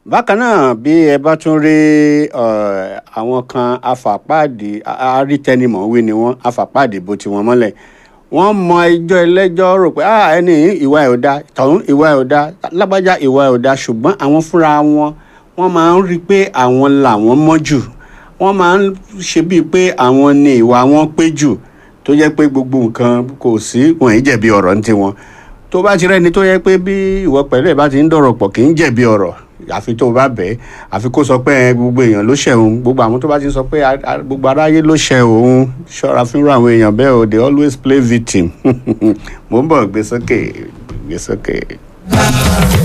bákan náà bí ẹ bá tún rí eh, àwọn kan afàpáàdì arítẹnimọ̀wé ni wọ́n afàpáàdì bó tiwọn mọ́lẹ̀ wọ́n mọ ẹjọ́ ẹlẹ́jọ́ rò pé ah ẹni yìí ìwà ẹ̀ ò da tọ̀hún ìwà ẹ̀ ò da lágbájá ìwà ẹ̀ ò da ṣùgbọ́n àwọn fúnra wọn wọ́n máa ń rí i pé àwọn làwọn mọ́ jù wọ́n máa ń ṣe bíi pé àwọn ni ìwà wọn pé jù tó jẹ́ pé gbogbo nǹkan kò sí wọn ì jẹ̀bi ọ̀rọ̀ ní tiwọn tó bá ti rẹ́ni tó yẹ pé bí ìwọ pẹ̀lú ẹ̀ bá ti ń dọ̀rọ̀ pọ̀ kì í jẹ̀bi ọ̀rọ̀ àfi tó o bá bẹ̀ ẹ́ àfi kó sọ pé ẹ, gbogbo èèyàn ló ṣẹ̀ òun gbogbo àwọn tó bá ti ń sọ pé a- a- gbogbo aráyé ló ṣẹ̀ òun ṣọ́ra fúnra àwọn èèyàn bẹ́ẹ̀ o they always play victim mo ń bọ̀ gbé sókè gbé sókè.